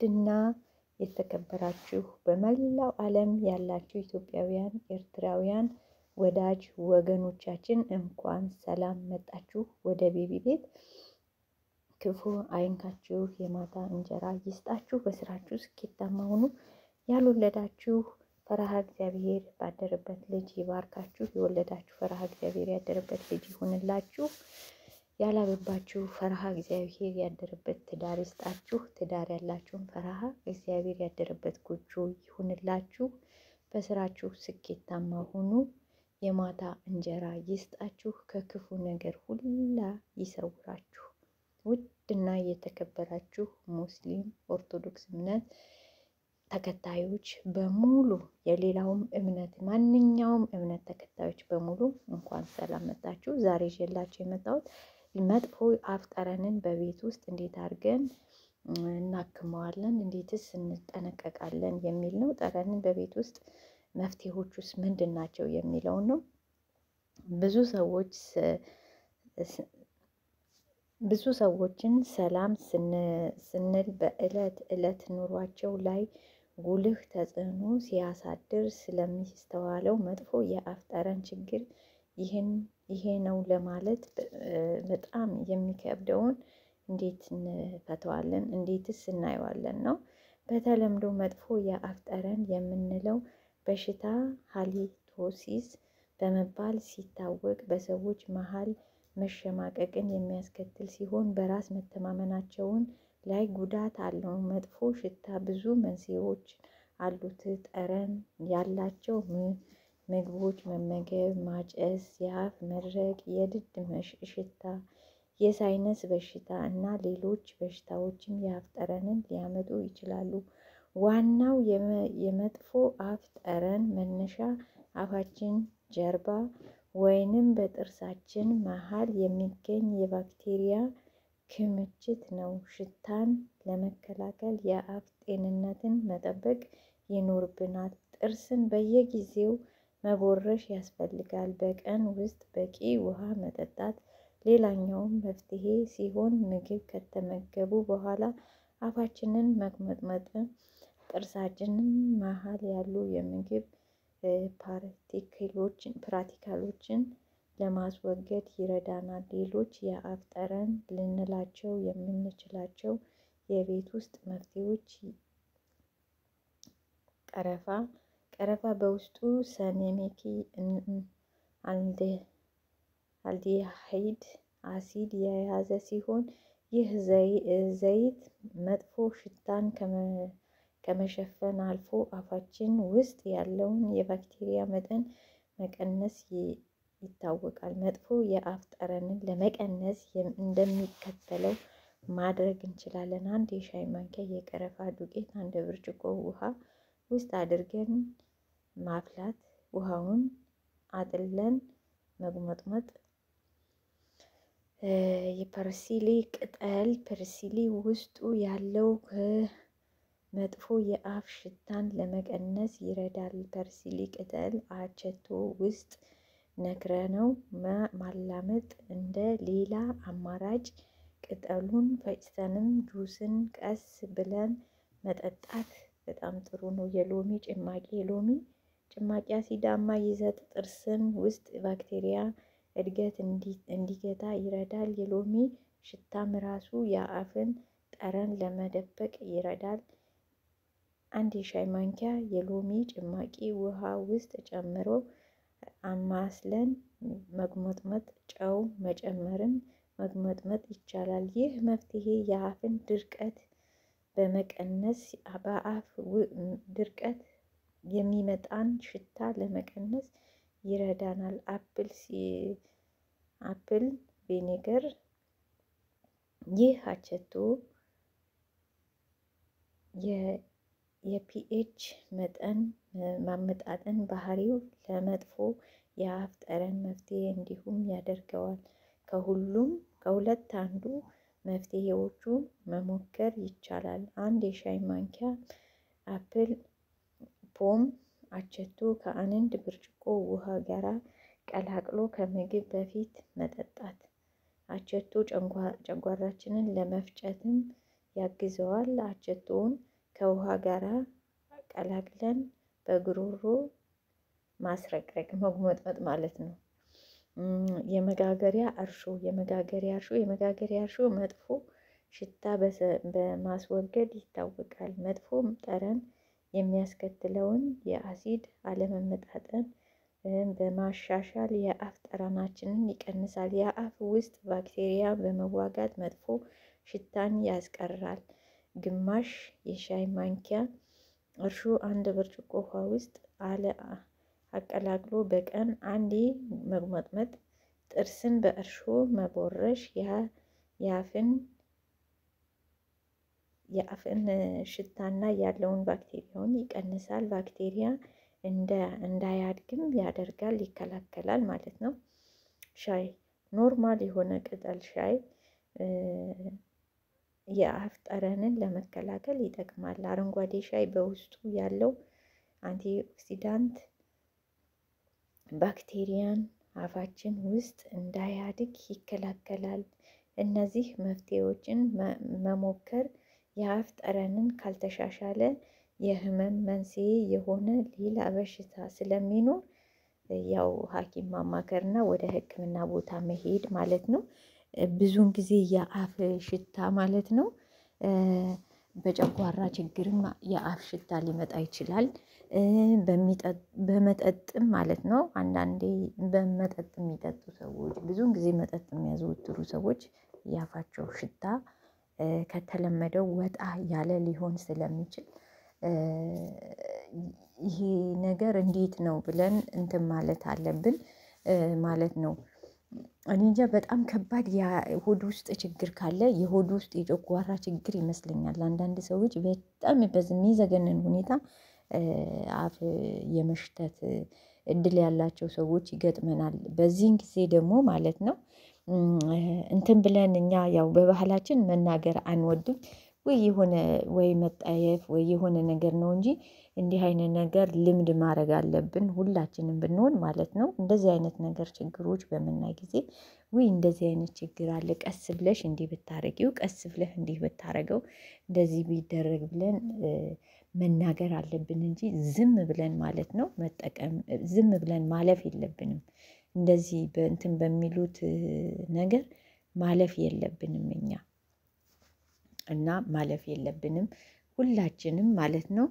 ውድና የተከበራችሁ በመላው ዓለም ያላችሁ ኢትዮጵያውያን፣ ኤርትራውያን ወዳጅ ወገኖቻችን እንኳን ሰላም መጣችሁ ወደ ቤቢ ቤት። ክፉ አይንካችሁ፣ የማታ እንጀራ ይስጣችሁ፣ በስራችሁ ስኬታማ ሁኑ። ያልወለዳችሁ ፈረሃ እግዚአብሔር ባደረበት ልጅ ይባርካችሁ። የወለዳችሁ ፈረሃ እግዚአብሔር ያደረበት ልጅ ይሁንላችሁ። ያላገባችሁ ፈረሃ እግዚአብሔር ያደረበት ትዳር ይስጣችሁ። ትዳር ያላችሁም ፈረሃ እግዚአብሔር ያደረበት ጎጆ ይሁንላችሁ። በስራችሁ ስኬታማ ሁኑ። የማታ እንጀራ ይስጣችሁ። ከክፉ ነገር ሁላ ይሰውራችሁ። ውድና የተከበራችሁ ሙስሊም ኦርቶዶክስ እምነት ተከታዮች በሙሉ የሌላውም እምነት ማንኛውም እምነት ተከታዮች በሙሉ እንኳን ሰላም መጣችሁ። ዛሬ ይዤላችሁ የመጣሁት መጥፎ አፍ ጠረንን በቤት ውስጥ እንዴት አድርገን እናክመዋለን፣ እንዴትስ እንጠነቀቃለን የሚል ነው። ጠረንን በቤት ውስጥ መፍትሄዎች ውስጥ ምንድን ናቸው የሚለውን ነው። ብዙ ሰዎች ብዙ ሰዎችን ሰላም ስንል በዕለት ዕለት ኑሯቸው ላይ ጉልህ ተጽዕኖ ሲያሳድር ስለሚስተዋለው መጥፎ የአፍ ጠረን ችግር ይህን ይሄ ነው ለማለት በጣም የሚከብደውን እንዴት እንፈተዋለን? እንዴትስ እናየዋለን ነው። በተለምዶ መጥፎ የአፍ ጠረን የምንለው በሽታ ሃሊቶሲስ በመባል ሲታወቅ በሰዎች መሀል መሸማቀቅን የሚያስከትል ሲሆን በራስ መተማመናቸውን ላይ ጉዳት አለው። መጥፎ ሽታ ብዙ መንስኤዎች አሉት። ጠረን ያላቸው ምግቦች መመገብ፣ ማጨስ፣ የአፍ መድረቅ፣ የድድ ሽታ፣ የሳይነስ በሽታ እና ሌሎች በሽታዎችም የአፍ ጠረንን ሊያመጡ ይችላሉ። ዋናው የመጥፎ አፍ ጠረን መነሻ አፋችን ጀርባ ወይንም በጥርሳችን መሀል የሚገኝ የባክቴሪያ ክምችት ነው። ሽታን ለመከላከል የአፍ ጤንነትን መጠበቅ ይኖርብናል። ጥርስን በየጊዜው መቦረሽ ያስፈልጋል። በቀን ውስጥ በቂ ውሃ መጠጣት ሌላኛውም መፍትሄ ሲሆን ምግብ ከተመገቡ በኋላ አፋችንን መግመጥመጥ ጥርሳችንን መሀል ያሉ የምግብ ፓርቲክሎችን ለማስወገድ ይረዳናል። ሌሎች የአፍ ጠረን ልንላቸው የምንችላቸው የቤት ውስጥ መፍትሄዎች ቀረፋ ቀረፋ በውስጡ ሰኔሜኪ አልዲሃይድ አሲድ የያዘ ሲሆን ይህ ዘይት መጥፎ ሽታን ከመሸፈን አልፎ አፋችን ውስጥ ያለውን የባክቴሪያ መጠን መቀነስ ይታወቃል። መጥፎ የአፍ ጠረንን ለመቀነስ እንደሚከተለው ማድረግ እንችላለን። አንድ የሻይ ማንኪያ የቀረፋ ዱቄት አንድ ብርጭቆ ውሃ ውስጥ አድርገን ማፍላት፣ ውሃውን አጥለን መጉመጥመጥ። የፐርሲሊ ቅጠል ፐርሲሊ ውስጡ ያለው መጥፎ የአፍ ሽታን ለመቀነስ ይረዳል። ፐርሲሊ ቅጠል አቸቶ ውስጥ ነክረነው ማላመጥ እንደ ሌላ አማራጭ ቅጠሉን ፈጭተንም ጁስን ቀስ ብለን መጠጣት በጣም ጥሩ ነው። የሎሚ ጭማቂ የሎሚ ጭማቂ አሲዳማ ይዘት ጥርስን ውስጥ ባክቴሪያ እድገት እንዲገታ ይረዳል። የሎሚ ሽታም ራሱ የአፍን ጠረን ለመደበቅ ይረዳል። አንድ የሻይ ማንኪያ የሎሚ ጭማቂ ውሃ ውስጥ ጨምሮ አማስለን መጉመጥመጥ፣ ጨው መጨመርም መጉመጥመጥ ይቻላል። ይህ መፍትሄ የአፍን ድርቀት በመቀነስ በአፍ ድርቀት የሚመጣን ሽታ ለመቀነስ ይረዳናል። አፕል አፕል ቪኔገር ይህ አቸቶ የፒኤች መጠን ማመጣጠን ባህሪው ለመጥፎ የአፍ ጠረን መፍትሄ እንዲሁም ያደርገዋል። ከሁሉም ከሁለት አንዱ መፍትሄዎቹ መሞከር ይቻላል። አንድ የሻይ ማንኪያ አፕል ፖም አቸቶ ከአንድ ብርጭቆ ውሃ ጋር ቀላቅሎ ከምግብ በፊት መጠጣት። አቸቶ ጨጓራችንን ለመፍጨትም ያግዘዋል። አቸቶውን ከውሃ ጋር ቀላቅለን በጉሮሮ ማስረቅረቅ መጉመጥመጥ ማለት ነው። የመጋገሪያ እርሾ የመጋገሪያ እርሾ የመጋገሪያ እርሾ መጥፎ ሽታ በማስወገድ ይታወቃል። መጥፎ ጠረን የሚያስከትለውን የአሲድ አለመመጣጠን በማሻሻል የአፍ ጠረናችንን ይቀንሳል። የአፍ ውስጥ ባክቴሪያ በመዋጋት መጥፎ ሽታን ያስቀራል። ግማሽ የሻይ ማንኪያ እርሾ አንድ ብርጭቆ ውሃ ውስጥ አለ አቀላቅሎ በቀን አንዴ መጉመጥመጥ፣ ጥርስን በእርሾ መቦረሽ የአፍን የአፍን ሽታና ያለውን ባክቴሪያውን ይቀንሳል። ባክቴሪያ እንዳያድግም ያደርጋል፣ ይከላከላል ማለት ነው። ሻይ ኖርማል የሆነ ቅጠል ሻይ የአፍ ጠረንን ለመከላከል ይጠቅማል። አረንጓዴ ሻይ በውስጡ ያለው አንቲ ኦክሲዳንት ባክቴሪያን አፋችን ውስጥ እንዳያድግ ይከላከላል። እነዚህ መፍትሄዎችን መሞከር የአፍ ጠረንን ካልተሻሻለ የህመም መንስኤ የሆነ ሌላ በሽታ ስለሚኖር ያው ሐኪም ማማከርና ወደ ሕክምና ቦታ መሄድ ማለት ነው። ብዙውን ጊዜ የአፍ ሽታ ማለት ነው በጨጓራ ችግርም የአፍ ሽታ ሊመጣ ይችላል። በመጠጥም ማለት ነው። አንዳንዴ በመጠጥ የሚጠጡ ሰዎች ብዙውን ጊዜ መጠጥ የሚያዘወትሩ ሰዎች የአፋቸው ሽታ ከተለመደው ወጣ ያለ ሊሆን ስለሚችል ይሄ ነገር እንዴት ነው ብለን እንትን ማለት አለብን ማለት ነው። እኔ እንጃ በጣም ከባድ የሆድ ውስጥ ችግር ካለ የሆድ ውስጥ የጨጓራ ችግር ይመስለኛል። አንዳንድ ሰዎች በጣም በሚዘገንን ሁኔታ አፍ የመሽተት እድል ያላቸው ሰዎች ይገጥመናል። በዚህን ጊዜ ደግሞ ማለት ነው እንትን ብለን እኛ ያው በባህላችን መናገር አንወድም ወይ የሆነ ወይ መጠየፍ ወይ የሆነ ነገር ነው እንጂ እንዲህ አይነት ነገር ልምድ ማድረግ አለብን ሁላችንም ብንሆን ማለት ነው። እንደዚህ አይነት ነገር ችግሮች በምናይ ጊዜ ውይ እንደዚህ አይነት ችግር አለ ቀስ ብለሽ እንዲህ ብታረጊው ቀስ ብለህ እንዲህ ብታረገው እንደዚህ ቢደረግ ብለን መናገር አለብን እንጂ ዝም ብለን ማለት ነው መጠቀም ዝም ብለን ማለፍ የለብንም። እንደዚህ በእንትን በሚሉት ነገር ማለፍ የለብንም እኛ እና ማለፍ የለብንም ሁላችንም ማለት ነው።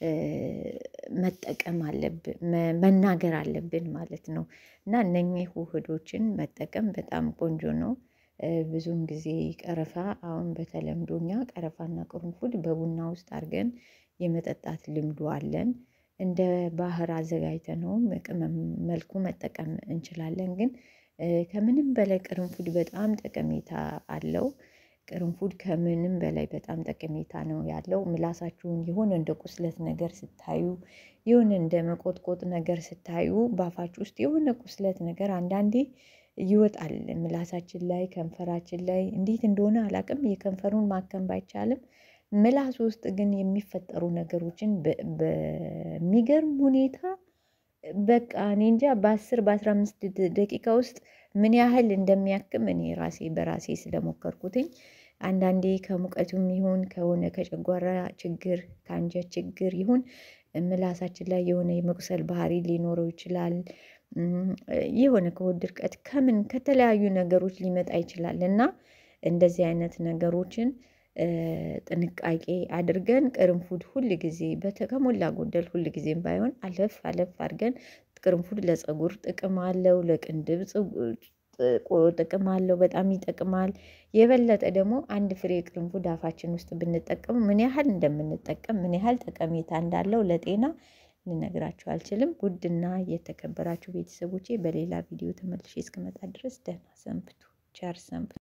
መጠቀም አለብን መናገር አለብን ማለት ነው። እና እነኚህ ውህዶችን መጠቀም በጣም ቆንጆ ነው። ብዙውን ጊዜ ቀረፋ አሁን በተለምዶ እኛ ቀረፋና ቅርንፉድ በቡና ውስጥ አድርገን የመጠጣት ልምዱ አለን። እንደ ባህር አዘጋጅተነውም ቅመም መልኩ መጠቀም እንችላለን። ግን ከምንም በላይ ቅርንፉድ በጣም ጠቀሜታ አለው። ቅርንፉድ ከምንም በላይ በጣም ጠቀሜታ ነው ያለው ምላሳችሁን የሆነ እንደ ቁስለት ነገር ስታዩ የሆነ እንደ መቆጥቆጥ ነገር ስታዩ በአፋችሁ ውስጥ የሆነ ቁስለት ነገር አንዳንዴ ይወጣል ምላሳችን ላይ ከንፈራችን ላይ እንዴት እንደሆነ አላውቅም የከንፈሩን ማከም ባይቻልም ምላስ ውስጥ ግን የሚፈጠሩ ነገሮችን በሚገርም ሁኔታ በቃ እኔ እንጃ በአስር በአስራ አምስት ደቂቃ ውስጥ ምን ያህል እንደሚያክም እኔ ራሴ በራሴ ስለሞከርኩትኝ አንዳንዴ ከሙቀቱም ይሁን ከሆነ ከጨጓራ ችግር ከአንጀት ችግር ይሁን ምላሳችን ላይ የሆነ የመቁሰል ባህሪ ሊኖረው ይችላል። የሆነ ከሆድ ድርቀት ከምን ከተለያዩ ነገሮች ሊመጣ ይችላል እና እንደዚህ አይነት ነገሮችን ጥንቃቄ አድርገን ቅርንፉድ ሁል ጊዜ ከሞላ ጎደል ሁል ጊዜም ባይሆን አለፍ አለፍ አድርገን ቅርንፉድ ለፀጉር ጥቅም አለው ለቅንድብ ጥቅም አለው በጣም ይጠቅማል። የበለጠ ደግሞ አንድ ፍሬ ቅርንፉድ አፋችን ውስጥ ብንጠቀም ምን ያህል እንደምንጠቀም ምን ያህል ጠቀሜታ እንዳለው ለጤና ልነግራችሁ አልችልም። ውድና የተከበራችሁ ቤተሰቦቼ በሌላ ቪዲዮ ተመልሼ እስክመጣ ድረስ ደህና ሰንብቱ ቸር ሰንብቱ